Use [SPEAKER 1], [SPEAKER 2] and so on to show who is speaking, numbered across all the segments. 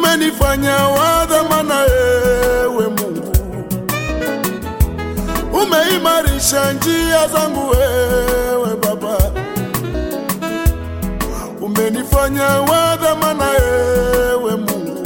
[SPEAKER 1] umenifanya wa dhamana, ewe Mungu, umeimarisha njia zangu, ewe Baba, umenifanya wa dhamana, ewe Mungu,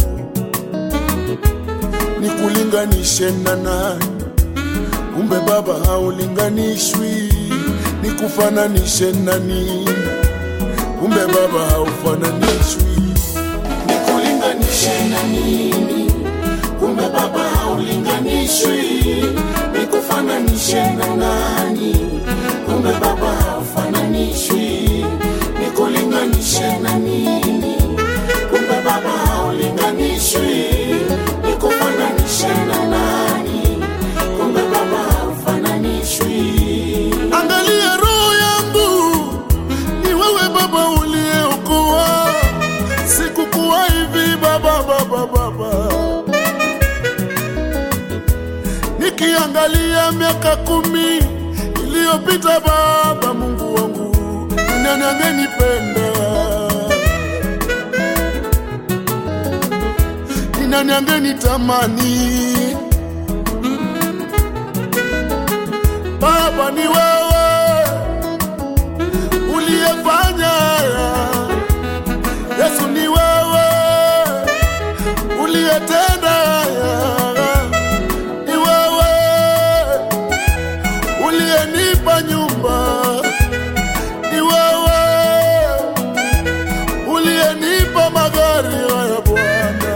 [SPEAKER 1] nikulinganishe na nani? Kumbe Baba haulinganishwi, nikufananishe na nini? Kumbe Baba haufananishwi,
[SPEAKER 2] nikulinganishe na nini? Kumbe Baba haulinganishwi, nikufananishe na nani? Kumbe Baba haufananishwi, nikulinganishe na nini? Kumbe Baba haulinganishwi, nikufananishe na nani? Kumbe Baba haufananishwi.
[SPEAKER 1] angalia roho yangu, ni wewe Baba uliyeokoa, sikukuwa hivi Baba, Baba, Baba. Nikiangalia miaka kumi iliyopita Baba, Mungu wangu, ni nani angenipenda? Ni nani angenitamani? Baba ni wewe uliyefanya haya. Yesu ni wewe uliyetenda haya. Ni wewe uliyenipa nyumba. Ni wewe uliyenipa magari haya Bwana.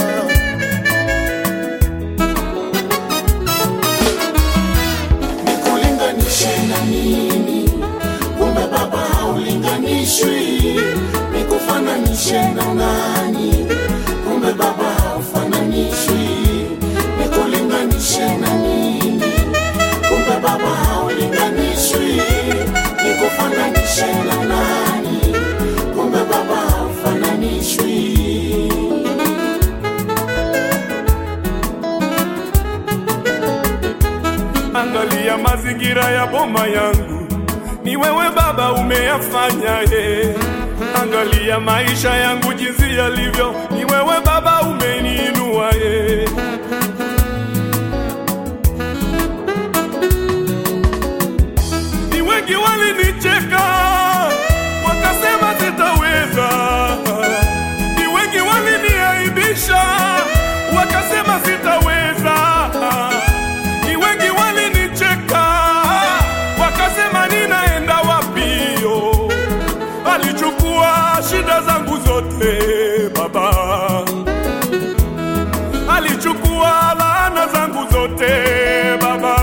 [SPEAKER 2] nikulinganishe na nini? Kumbe Baba haulinganishwi, nikufananishe na nani? Kumbe Baba haufananishwi, nikulinganishe na nini? Kumbe Baba haulinganishwi, nikufananishe na nani? Kumbe Baba haufananishwi.
[SPEAKER 3] Angalia mazingira ya boma yangu, ni wewe Baba umeyafanya ye. Angalia maisha yangu jinsi yalivyo, ni wewe Baba umeniinua ye. Ni wengi walinicheka wakasema sitaweza, ni wengi waliniaibisha wakasema sitaweza, ni wengi walinicheka wakasema ninaenda wapio. Alichukua shida zangu zote Baba, alichukua laana zangu zote Baba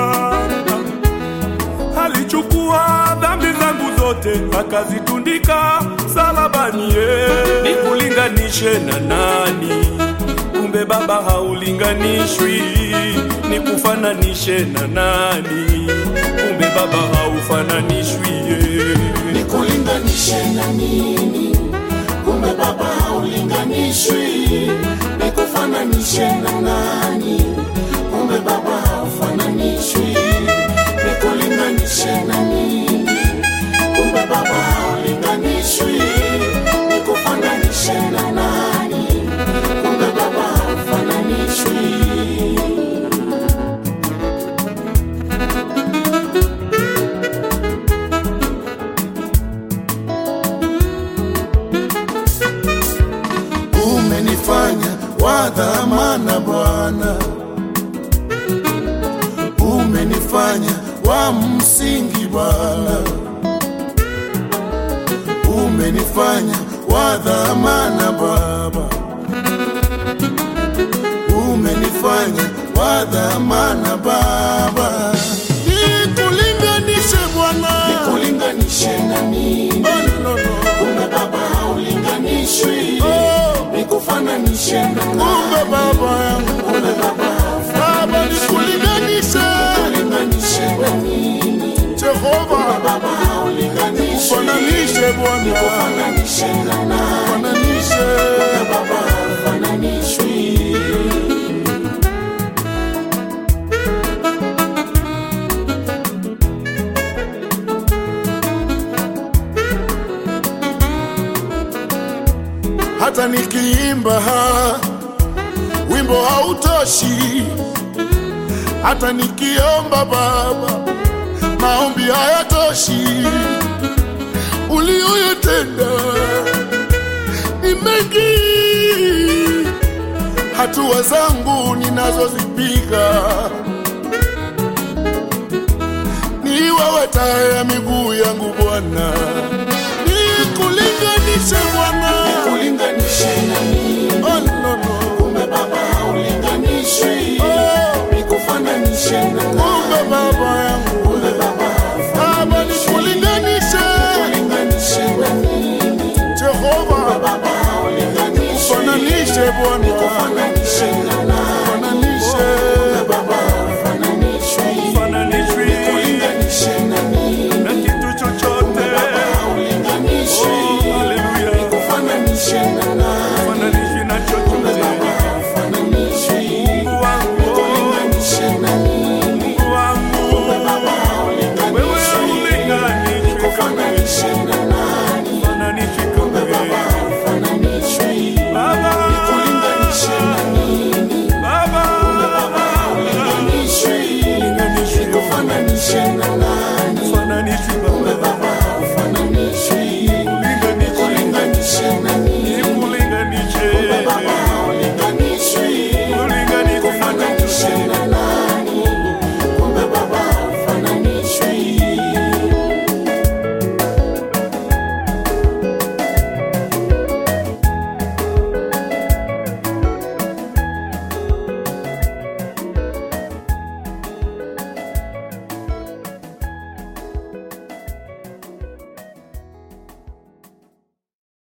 [SPEAKER 3] alichukua dhambi zangu zote akazitundika salabani. ye. Nikulinganishe na nani? Kumbe Baba haulinganishwi. Nikufananishe na nani? Kumbe Baba haufananishwi. ye.
[SPEAKER 2] nikulinganishe na nini? Kumbe Baba haulinganishwi, nikufananishe na nani? Kumbe Baba haufananishwi, nikulinganishe na nini? Kumbe Baba haulinganishwi, nikufananishe na nani? Kumbe Baba haufananishwi.
[SPEAKER 1] umenifanya wa dhamana Bwana, umenifanya wa msingi Bwana, umenifanya wa dhamana Baba, umenifanya wa dhamana Baba, nikulinganishe Bwana,
[SPEAKER 2] Nikulinganishe na nini?
[SPEAKER 1] Oh, no, no.
[SPEAKER 2] Kumbe Baba haulinganishwi,
[SPEAKER 1] Oh,
[SPEAKER 2] nikufananishe na
[SPEAKER 1] kumbe
[SPEAKER 2] nani?
[SPEAKER 1] Baba yangu,
[SPEAKER 2] Kumbe Baba
[SPEAKER 1] Baba nikulinganishe
[SPEAKER 2] haulinganishe na nini?
[SPEAKER 1] Jehova,
[SPEAKER 2] Baba haulinganishwi,
[SPEAKER 1] fananishe Bwana,
[SPEAKER 2] nikufananishe na nani?
[SPEAKER 1] fananishe
[SPEAKER 2] Baba haufananishwi.
[SPEAKER 1] hata nikiimba wimbo hautoshi, hata nikiomba Baba maombi hayatoshi. Ulioyotenda ni mengi, hatua zangu ninazozipiga ni wewe taa ya miguu yangu Bwana, nikulinganishe Bwana.
[SPEAKER 2] Ulinganishe na nini?
[SPEAKER 1] Oh, no, no.
[SPEAKER 2] Kumbe Baba haulinganishwi.
[SPEAKER 1] Oh,
[SPEAKER 2] Nikufananishe na nani?
[SPEAKER 1] kumbe baba yangu
[SPEAKER 2] Kumbe Baba
[SPEAKER 1] Baba, nikulinganishe
[SPEAKER 2] haulinganishe na nini?
[SPEAKER 1] Jehova,
[SPEAKER 2] Baba haulinganishwi.
[SPEAKER 1] fananishe Bwana,
[SPEAKER 2] Nikufananishe na nani?
[SPEAKER 1] fananishe
[SPEAKER 2] Baba haufananishwi.
[SPEAKER 3] Fananishwi
[SPEAKER 2] Ulinganishe na nini?
[SPEAKER 3] na kitu chochote.
[SPEAKER 2] Haulinganishwi.
[SPEAKER 3] Oh, haleluya.
[SPEAKER 2] Nikufananishe na nani?